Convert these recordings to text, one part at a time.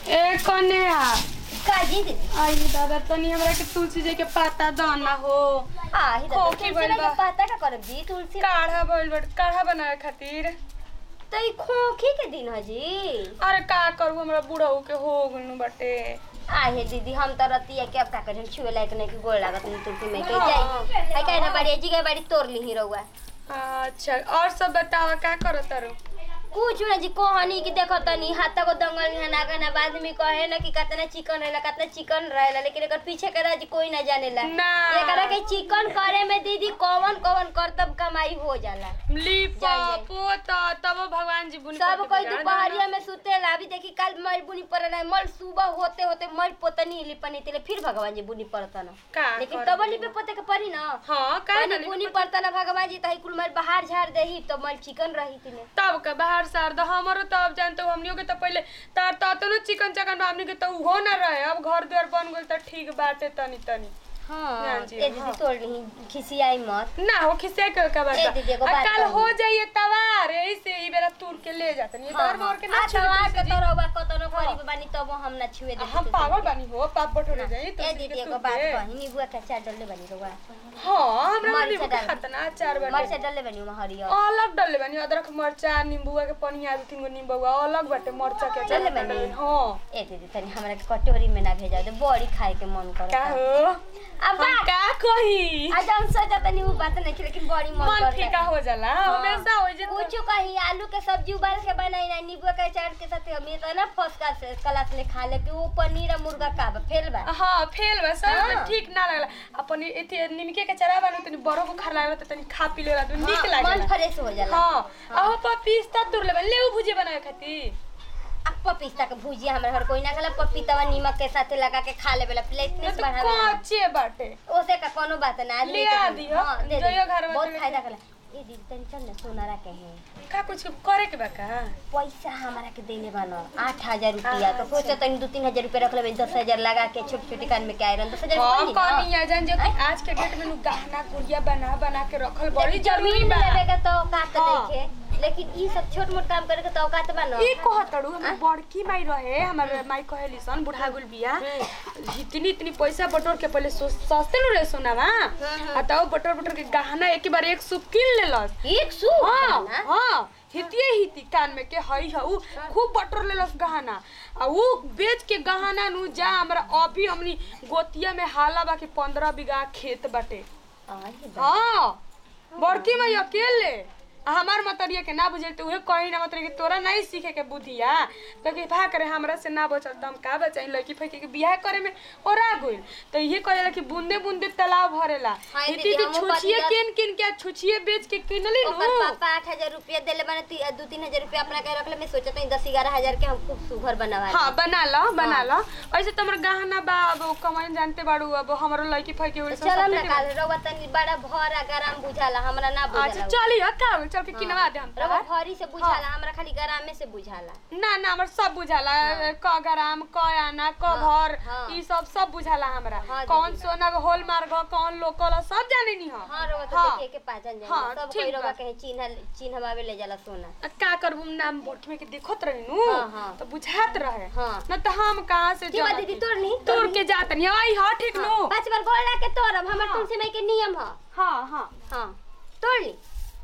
ए कन्या काजी दीदी आई दादा तनी हमरा के तुलसी जी के पत्ता दाना हो आ ही दादा खोखी तुलसी भइल लगे बा। पता का करब जी तुलसी काढ़ा भइल बट काढ़ा बनावे खातिर तो ई खोखी के दिन ह जी अरे का करू हमरा बुढ़ऊ के हो गनु बटे आहे दीदी हम तो रतिया के अब का करें छुए लायक नहीं कि गोड़ लागत नहीं तुलसी में के हाँ। जाई आई काहे ना बाड़ी जी के बाड़ी तोड़ ली ही रहुआ अच्छा और सब बतावा का करत तारू कुछ ना जी कहानी की देखो तनी हाथ को दंगल है ना गना बाद में कहे ना कि कितना चिकन रहेला कितना चिकन रहेला लेकिन एकर पीछे के राज कोई ना जानेला ना एकरा के चिकन करे में दीदी कौन कौन करतब कमाई हो जाला लिप जाइए। पोता तब भगवान जी बुन सब कोई दोपहरिया में सुतेला अभी देखी कल मल बुनी पड़ल है मल सुबह होते होते मल पोतनी लिपनी तेले फिर भगवान जी बुनी पड़ता ना का लेकिन करब? तब लिपे पोते के पड़ी ना हां का पानी बुनी पड़ता ना भगवान जी तही कुल मल बाहर झाड़ देही तो मल चिकन रही तिने तब का बाहर सार दो हमरो तो अब जानते हो हमनियो के तो पहले तार ततनो चिकन चकन हमनी के तो उहो ना रहे अब घर द्वार बन गेल तो ठीक बाटे तनी तनी हाँ हाँ जी, ए दीदी हाँ। तोड़ ली खिसियाई मत ना हो खिसे के का बात ए बा। दीदी, एगो आ बात कल कहूँ। हो जाइए तवार ऐसे ही बेरा तूर के ले जातन ये तवार मोर के ना आ छुए तवार के तुलसी जी। तरवा कतनो हाँ। करीब बानी तब हम ना छुए दे हम पागल बानी हो पाप बटोरे जाई ए तुलसी दीदी के एगो तूर बात के। कही नीबुआ के अचार डलले बानी रउआ हां हमरा मरीचा नींबू डाल। खतना अचार मरचा बाटे डलले बानी उमा हरियर अलग डलले बानी अदरक मरचा नींबुआ के पनिया दू तीन गो नींबुआ अलग बाटे मरचा के अचार डलले बाटे बानी? हां ए दीदी तनी हमरा के कटोरी में ना भेजा दे बड़ी खाए के मन का करता हो अब हम का कही आज हम सोचा तनी वो बात नहीं थी लेकिन बड़ी मन मन करता फीका हो जाला हाँ। हमेशा हो जे कुछ कही आलू के सब्जी उबाल के बनाई ना नींबू के अचार के साथ हम ये तो ना फर्स्ट क्लास क्लास ले खा ले कि वो पनीर और मुर्गा का बा फेल बा हाँ फेल बा सर हाँ। ठीक ना लगला अपन एथी निमके के चरा बानु तनी बड़ो बुखार लागला त तनी खा पी लेला तो नीक हाँ, मन लागला फ्रेश हो जाला हाँ आहो पपीता तुर लेबे ले भुजे बनावे खातिर अब पपीता के भुजिया हमरा घर कोई ना खाला पपीता नीमक के साथ लगा के खा लेबेला ये फ्लेटनेस तो बढ़ावे कच्चे बाटे ओसे का कोनो बात ना आदमी ले के- आ दियो, हाँ, दे जइयो दियो। घर में बहुत तो- फायदा कला ए दीदी तनी चल ना सोना रखे हैं का कुछ करे के बा का पैसा हमारा के देले बानो आठ हजार रुपया तो सोचो तनी दो तीन हजार रुपया रख लेबे दस हजार लगा के छोटी छोटी कान में के आयरन दस हजार हाँ रुपया दी ना। कनिया जान जो कि आज के डेट में नु गहना गुड़िया बना बना के रखल बड़ी लेकिन जरूरी जमीन बा लेवे के तो औकात हाँ। देखे लेकिन ई सब छोट मोट काम करे के तो औकात बा ना ई कहतड़ू हमर बड़की माई रहे हमर माई कहेली सन बुढ़ा गुल बिया इतनी इतनी पैसा बटोर के पहले सो- सस्ते नु रहे सोनावा आ तब बटोर बटोर के गहना एक बार एक सौ किन लेलस एक सौ हाँ ना हाँ हितिये हिती कान में के हई ह उ खूब बटोर लेलस गहना आ उ बेच के गहना नु जा हमरा अभी हमनी गोतिया में हाला बा के पंद्रह बीघा खेत बाटे आई बा। हाँ बड़की माई अकेले आ हमार मतरिया के ना बुझे तो उहे कही ना मतलब कि तोरा नहीं सीखे के बुद्धिया तो कि भा करे हमरा से ना बचल तो हम का बचाई लड़की फैकी के बियाह करे में ओरा गइल तो ये कहेला कि बूंदे बूंदे तालाब भरेला हाँ, इति दीदी, इति हमहू छुछिए पतिया- किन किन के छुछिए बेच के किनली ओकर नु पापा आठ हजार रुपया देले बाने ती- दू तीन हजार रुपया अपना के रखले मैं सोचत हूँ दस ग्यारह हजार के हम खूब सुघर बनवा ली। हाँ बना लो बना लो ऐसे तो हमर गहना बा अब कमाई जानते बाड़ू अब हमरो लड़की फैकी तो होई चलो ना काल रउआ तनी बड़ा भर आ गरम बुझाला हमरा ना अच्छा बुझाला चली ह का होई, चल के किनवा दे हम रउआ तोहार। भरी से बुझाला हमरा खाली गरामे से बुझाला ना ना हमर सब बुझाला क ग्राम क आना क भर हाँ। ई सब सब बुझाला हमरा हाँ, कौन दीदी। सोना होल मार्ग कौन लोकल सब जाने नी हम हाँ रउआ तो हाँ। देखे के पहचान जाए हाँ, सब ठीक कोई रउआ बा। कहे चिन्ह चिन्हवावे ले जाला सोना आ, का करबू नाम बोट में के देखत रही नु हाँ, हाँ। तो बुझात रहे हाँ। न तो हम कहां से ठीक बा जानती? दीदी तोड़ ली तोड़ के जात नहीं आई हां ठीक नु पांच बार गोला के तोड़ब हमर हाँ। तुलसी माई के नियम ह हां हां हाँ तोड़ ली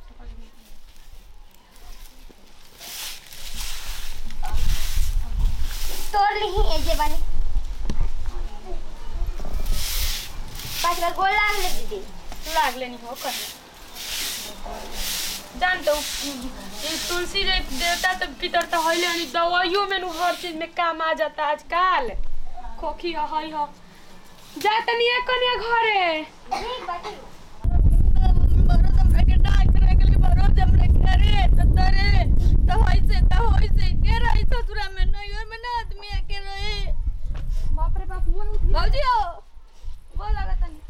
तोड़ ली ही एजे बनी पांच बार गोल लाग ले दीदी लाग लेनी हो कर जान तो ये तुलसी रे देवता तो भीतर तो हइले अनि दवाइयों में नु हर चीज में काम आ जाता आजकल खोखी ह हई ह जा तनी एक कन्या घरे ठीक बाटी बाप रे बाप मोर उठ बोल लगा तनी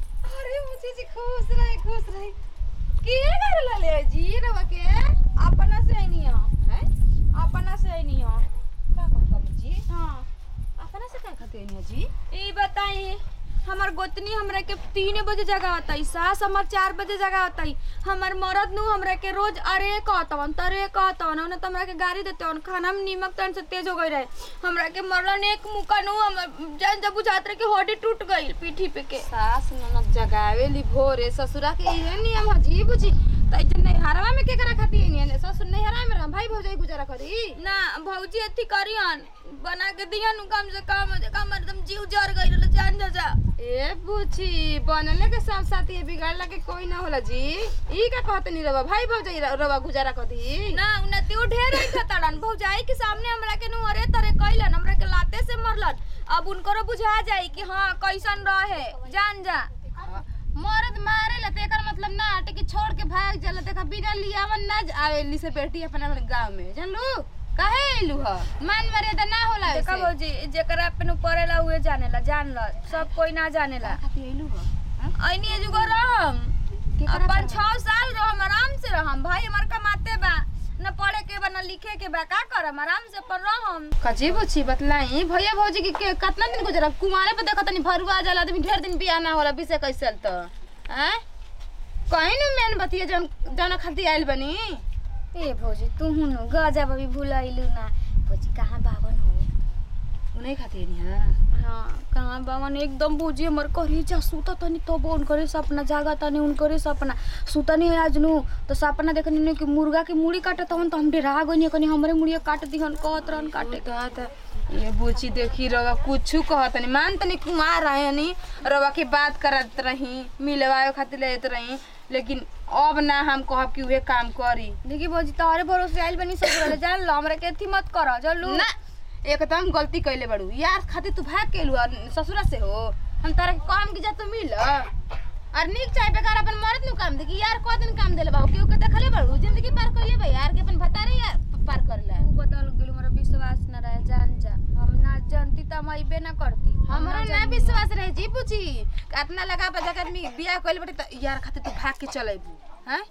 का कहता जी हां अपना से का खाते हैं जी ई बताई हमार गोतनी हमरा के तीन बजे जगा होताई सास हमार चार बजे जगा होताई हमार मरद नु हमरा के रोज अरे कहतवन तरे कहतवन उन्हें तो हमरा के गाड़ी देते वन खाना में नीमक तन से तेज हो गई रहे हमरा के मरलन एक मुका नु हमर जन जब बुझात रहे कि हड्डी टूट गई पीठी पे के सास ननद जगावेली भोरे ससुरा के इहे नियम हजी बुझी त इतने नहीं हरवा में के करा खाती है ससुर नहीं हरा में रह भाई भौजाई गुजारा करी ना भौजी अथी करियन बना के दियन उ कम से कम कम एकदम जीव जर गई रहल जान जा जा ए बुची बनले के सब साथी है बिगाड़ला के कोई ना होला जी ई का कहत नहीं रवा भाई भौजाई र- रवा गुजारा करी ना उन्नति उ ढेर ही खतरन भौजाई के सामने हमरा के नु अरे तरे कइलन हमरा के लाते से मरलन अब उनको बुझा जाई कि हाँ कैसन रहे जान जा मरद मारे ला ते एकर मतलब ना हटे कि छोड़ के भाग जाला देखा बिना लियावन ना ज- आवेली से बेटी अपन अपन गांव में जानलू काहे आइलू ह मान मर्यादा ना होला देखा ऐसे भौजी जेकरा पे नु पड़ेला उहे जानेला जान ल सब कोई ना जानेला खाती आइलू ह ऐनी एजुगो रहम अपन छह साल रहम आराम से रहम भाई हमार कमाते बा न पढ़े के बा न लिखे के बा का करम आराम से पर रहम कजी बुची बतलाई भैया भौजी के, के कितना दिन गुजरा कुमारे पे देखत नहीं भरुआ जाला आदमी ढेर दिन बियाह ना होला बिसे कैसे तो हैं कहीं न मेन बतिया जन जन खाती आइल बनी ए भौजी तू हुनु गजब अभी भुलाइलु ना भौजी कहाँ बावन हो उन्हें खाती नहीं है हाँ कहाँ बावन एकदम भौजी हमर करी जा सुता तनी तो उनकरे सपना जागा तनी उनकरे सपना सुता नहीं आज नु तो सपना देखनी नु कि मुर्गा के मुड़ी काटत हन तो हम डरा गनी कनी हमरे मुड़िया काट दिहन कहत रहन काटे के कहत ये बुची देखी रवा कुछ कहत नहीं मान तनी कुमार रहे नहीं रवा के बात करत रही मिलवाए खातिर लेत रही लेकिन अब ना हम कहब कि उहे काम करी देखी भौजी तोहरे भरोसे आइल बनी सब जान लो हमरा के अथी मत कर चलू ना एकदम गलती कैले बड़ू यार खातिर तू भाग के लुआ ससुरा से हो हम तारा के काम की जा तो मिल और नीक चाहे बेकार अपन मरद नु काम देखी यार को दिन काम देले बाबू केहू के देखले बड़ू जिंदगी पार कैले बा यार के अपन भतारे यार पार कर ले तू बदल गेलू हमरा विश्वास न रहे जान जा हम ना जानती त हम अइबे ना करती हमरा ना विश्वास रहे जी पूछी कितना लगा बजा के आदमी बियाह कैले बटे त यार खातिर तू भाग के चलेबू हैं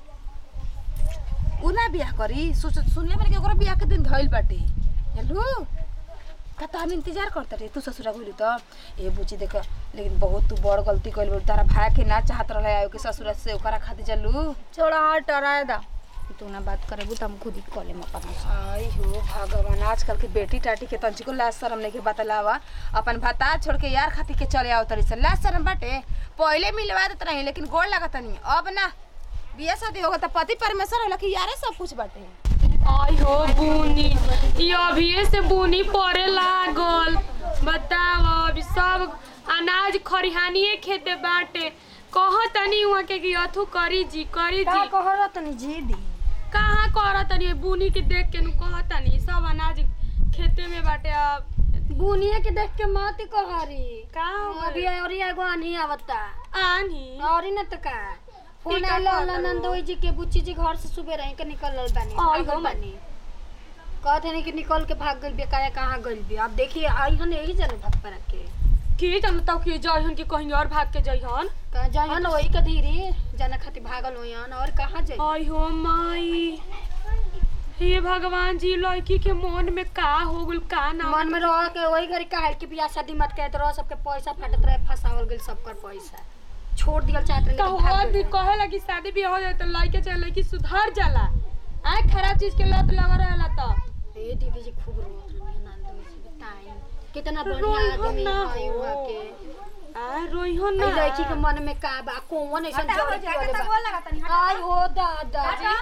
उ ना बियाह करी सोच सुनले मैंने कि ओकरा बियाह के दिन धइल बाटे हेलो का तो हम इंतजार करते रहे तू ससुरा गइलू त ए बुची देख लेकिन बहुत तू बड़ गलती कइल बड़ी तारा भाई के ना चाहत रहे आयो के ससुरा से ओकरा खातिर चलू छोड़ा हट राय दा तू ना बात करेबू त हम खुद ही कॉले में अपन आई हो भगवान आजकल के बेटी टाटी के तंची को लाज शरम नहीं के बतलावा अपन भता छोड़ के यार खातिर के चले आओ तरी से लाज शरम बाटे पहले मिलवा देत रही लेकिन गोड़ लागत नहीं अब ना बिया शादी होगा त पति परमेश्वर होला कि यारे सब कुछ बाटे आई हो बुनी ये अभी से बुनी पड़े लागल बताव अभी सब अनाज खरिहानिए खेते बाटे कह तनी वहाँ के कि अथु करी जी करी जी कहर तनी जी दी कहाँ कर तनी बुनी के देख के नु कह तनी सब अनाज खेते में बाटे अब बुनिया के देख के मत कहरी का हो अभी गइल? और एगो आनी आवता आनी और न त का फोन टीका आलो कहता नंदोई जी के बुच्ची जी घर से सुबह रही के निकलल बानी आई भागल हो बानी कहते नहीं कि निकल के भाग गइल बेकाया कहाँ गइल बे अब देखिए आई हन यही चले भाग पर के की जान तब कि जइहन कि कहीं और भाग के जइहन कहाँ जाइहन वही के धीरे जाना खातिर भागल होयन और कहाँ जाई आई हो माई हे भगवान जी लड़की के मन में का हो गल का ना मन में रह के वही घरी काहे कि बियाह शादी मत कहत रह सबके पैसा फाटत रहे फसावल गेल सबकर पैसा छोड़ दियल चाहत रहे तो भाग कहवा भी गइल। कहे लगी शादी भी हो जाए तो लड़के चाहे लड़की सुधर जाला आए खराब चीज के लत लगा रहेला तो ए दीदी जी खूब रोत रही नंदोई जी बताई कितना रोई बढ़िया हो आदमी ना है हो। वहाँ के आ रोइहो ई ना लड़की के मन में का बा कौन ऐसा जड़ पड़े बा आई हो दादा जी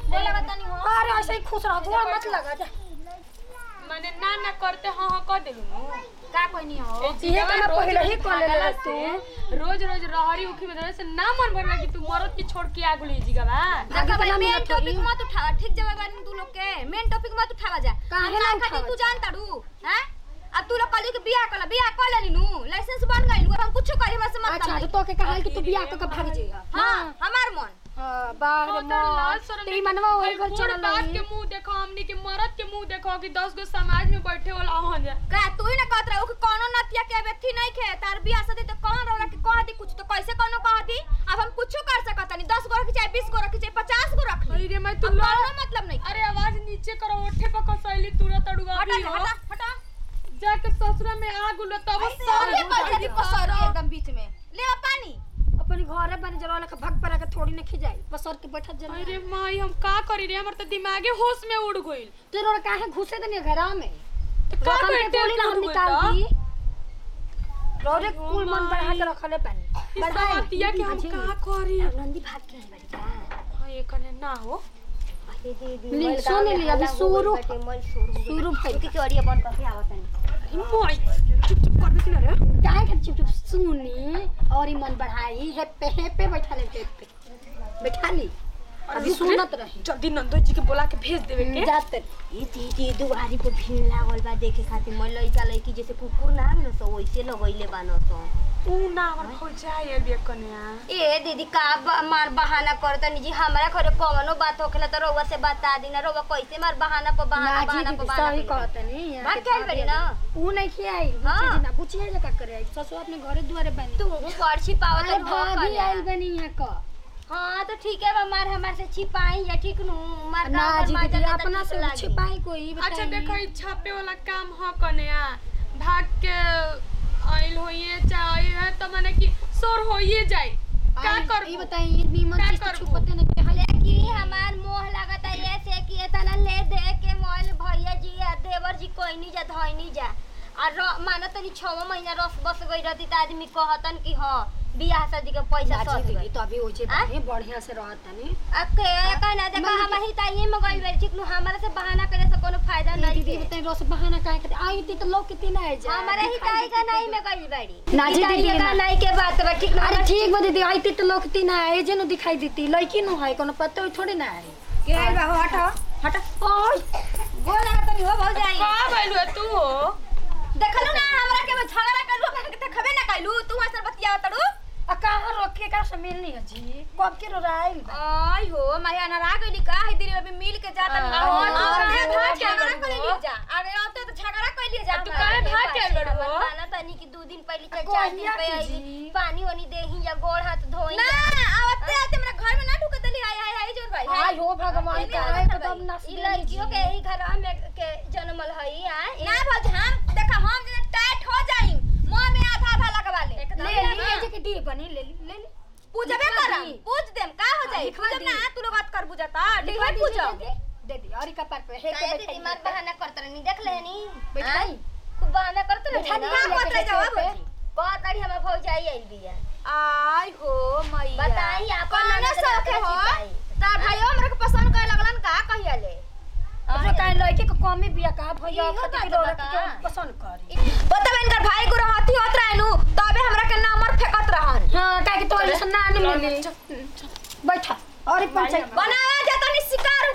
अरे ऐसे ही खुश रह गोड़ मत लगा जा माने ना ना करते हाँ हाँ कर देलू का कोई नहीं हो ए इहे जिया तो मैं रोज पहले ही रोज कर लेला भागला तू से, रोज रोज रहरी उखी में धरे से ना मन भरला कि तू मरद के छोड़ के आगु ले जीगा बा आगे बना मेन मिनट टॉपिक थोड़ी मत उठावा ठीक जवाब बानी तू लोग के मेन टॉपिक मत उठावा जा काहे ना खातिर उठावा तू जा? जान ताड़ू हैं अब तू लोग कली के बियाह कला बियाह कर लेली नु लाइसेंस बन गइल अब हम कुछ करी हमरा से मत अच्छा तो तो के कहा कि तू बियाह क के भाग जाइए हाँ हमार मन हां बाहर हाँ, तो लाज मत शरम तेरी नहीं- मनवा वही घर बूढ़ चल बाप के रही मुंह देखो हमनी के मरद के मुंह देखो कि दस गो समाज में बैठे वाला हो जा का तू ही ना कहत रहे कि कोनो नतिया के व्यक्ति नहीं खे तार बियाह शादी तो कौन रहा कि कह दी कुछ तो कैसे कोनो कह दी अब हम कुछ कर सकत नहीं 10 गो रखी चाहे 20 गो रखी चाहे 50 गो रख ली अरे मैं तू अब लड़ कोनो मतलब नहीं अरे आवाज नीचे करो ओठे पर कसैली तुरंत अड़ुआ हटा भी हो हटा हटा जाके ससुरा में आ गुलो तब अरे बैठा दी पसर एकदम बीच में ले आ पानी अपने घरे बने जरा लखा भग परा के थोड़ी न खिजाई पसर के बैठा जन अरे माई हम का करी रे हमर त दिमागे होश में उड़ गइल तेरे और काहे घुसे दनी घरा में तो का रकम के करते गोली ना हम निकाल दी रोरे कुल मन बढ़ा के रखले पानी बढ़ाई बतिया के हम का करी नंदी भाग के आई बड़ी का हां ये कने ना हो अरे दीदी ली, मोल सुन गाँव में ली, अभी हल्ला हो शुरू- गइल बाटे, मोल शुरू हो शुरू गइल। भइल उनकी चोरिया बंद करके आवत नहीं माई चुप चुप करबे कि ना रे काहे के चुप चुप सुनी और ही मन बढ़ाई हेपे हेपे बैठा ले हेपे बैठा ली अभी सुनत रही जल्दी नंदो जी के बोला के भेज देवे के जाते ई दीदी दुआरी पे भीड़ लागल बा देखे खातिर मैं लइका लइकी जैसे कुकुर ना आवे न सो वैसे लगइले बान सो ऊ ना हमर हो जाए बिया कन्या ए दीदी का ब- मार बहाना करता जी हमरा घरे कवनो बात होखेला तो रउआ से बता दी ना रउआ कैसे मार बहाना पर बहाना ना बहाना जी पर दीदी बहाना सही कइले? कहत नहीं भाग के आइल बड़ी ना ऊ नहीं खियाई हाँ। बुच्ची जी ना बुच्ची है का करे आई ससुर अपने घरे दुआरे बनी तू पर्ची पावत अरे हो भाभी आइल बनी यहाँ का हाँ तो ठीक है बा मार हमार से छिपाई या ठीक नु मार ना का जी मार दीदी जाता तो अपना ठीक से लागी। छिपाई कोई अच्छा बताइए। देखो ई छापे वाला काम ह कन्या भाग के आइल होइए चाहे है तो माने कि सोर होइए जाए का आई- करबू? ई बताइए नीमन का चीज तो करबू? छुपते नहीं के हले लेकिन हमार मोह लगता है ऐसे कि इतना ले दे के मोल भैया जी या देवर जी कोई नहीं जा धोई नहीं जा और र- मानो तनी छव महीना रस बस गई रहती तो आदमी कहतन कि हाँ बियाह शादी के पैसा ना सद जी गई दीदी तो अभी ओजे आ? बने बढ़िया से रहत तनी अके कहना देखो मम्मी हम ही ताई में गई बेर ठीक नु हमारे से बहाना करे से कोनो फायदा ई नहीं दीदी है बताइए रोज बहाना काहे करते आई थी तो लोग कितनी ना है जा हमारे ही ताई का नहीं में गई बड़ी ना जी ताई दीदी, का ना। नहीं के बात बा ठीक ना अरे ठीक बा दीदी आई थी तो लोग कितनी ना है जे नु दिखाई देती लड़की नु है कोनो पता हो थोड़ी ना है के आइल बा हो हट हट ओय बोल रहा तनी हो भौ जाई का भइलु तू हो देखलू ना हमरा के झगड़ा करलू हमरा के देखबे ना कइलू तू ऐसे बतिया तड़ू आ कहां रखे का से मिलनी है जी कब के रो राइल आई हो माया ना राग गइली का है दिरी अभी मिल के जाता आ, और आ, अरे आ, भाग आ, झगड़ा आ, कर आ, जा अरे अब तो झगड़ा कर लिए जा तू हमरा। काहे भाग के आइल बाड़ू हो? माना तनी कि दू दिन पहले चल कोई चार दिन ना पे की आई जी। पानी वानी देही या गोड़ हाथ धोई ना आवते आते मेरा घर में ना ढुके दली हाय हाय हाय जोर भाई हाय हो भगवान एने का आवत है तो भाई। तब नस ई लड़कियों के यही घर में के जन्मल हई आ ना भौज हम देखा हम जे टाइट हो जाई मुंह में आधा आधा लगवा ले ले ली ले जे के डी बनी ले ली ले ली पूजबे लिखवा करम दी। पूज देम का हो जाई लिखवा पूजब दी। ना तू लोग बात कर बुझता लिखवा लिखवा दी, पूजब दे दे दे दी और का पर पे हे के काहे दीदी मार बहाना करत रहनी देख लेनी बैठाई खूब बहाना करत रहनी बैठा ना दी, का पत्र जवाब होजी बहुत तारी हमर भौजाई आइल बिया आई हो मैया बताई आपन कौन ननद शौक है रखले हो छिपाई। तार भाइयों हमरा के पसंद करे लगलन का कहिया ले अपने का लड़के को कमी बिया का भैया इहो खातिर बात रो बा रख का? के पसंद करी बताब इनकर भाई को रहती होत रहनु तबे हमरा के नंबर फेकत रहन हां का के तो ऐसा ना नहीं मिली बैठा और ही पंचायत बनावा जाता नि शिकार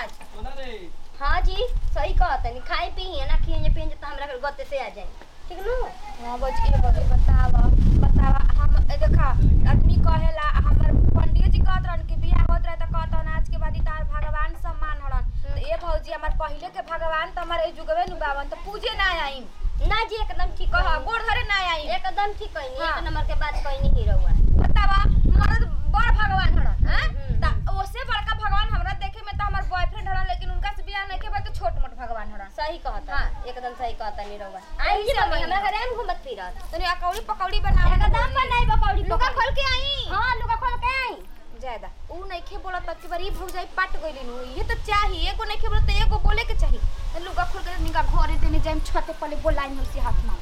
उकार हाँ जी सही कहत नहीं खाई पी है ना खिए पिए तो हमरा घर गते से आ जाए ठीक नु हां बच के बच बतावा बतावा हम ए देखा आदमी कहेला हमर पंडित जी कहत रहन कि बियाह होत रहे त कहत रहन आज के बाद तार भगवान सम्मान हड़न तो ए भौजी हमर पहिले के भगवान त हमर ए जुगवे नु बावन त पूजे ना आईम ना जी एकदम ठीक कह कह गोड़ धरे ना आईम एकदम ठीक कहनी हाँ। एक नंबर के बात कहनी ही रहुआ बतावा मर्द बड़ भगवान हड़न हैं हम्म। त ओसे बड़का भगवान हमरा देखे में त हमर बॉयफ्रेंड हड़न लेकिन उनका से बियाह नहीं के बाद तो छोट मोट भगवान हड़न सही कहता हाँ। एकदम सही कहता नहीं रहुआ आई आई जी से मम्मी मम्मी। हमरा घरे में घूमत फिरत तनी अकौड़ी पकौड़ी बनावे एकदम पर नहीं बकौड़ी लुका खोल के आई हां लुका खोल के आई ज्यादा ऊ नइखे बोलत तब बरी भौजाई पाट गइली नु ये तो चाहिए एगो नइखे बोलत त एगो बोले के चाहिए त लुगा खोल के निका घरे देने जाइम छते पले बोलाई हमसे हाथ में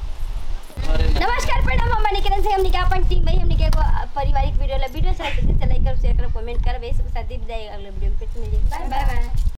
नमस्कार प्रणाम हम निकलन से हमने के अपन टीम भाई हमने के एगो पारिवारिक वीडियो ला वीडियो से लाइक कर शेयर कर कमेंट कर बेस के साथ दी जाए अगले वीडियो में फिर से मिलेंगे बाय बाय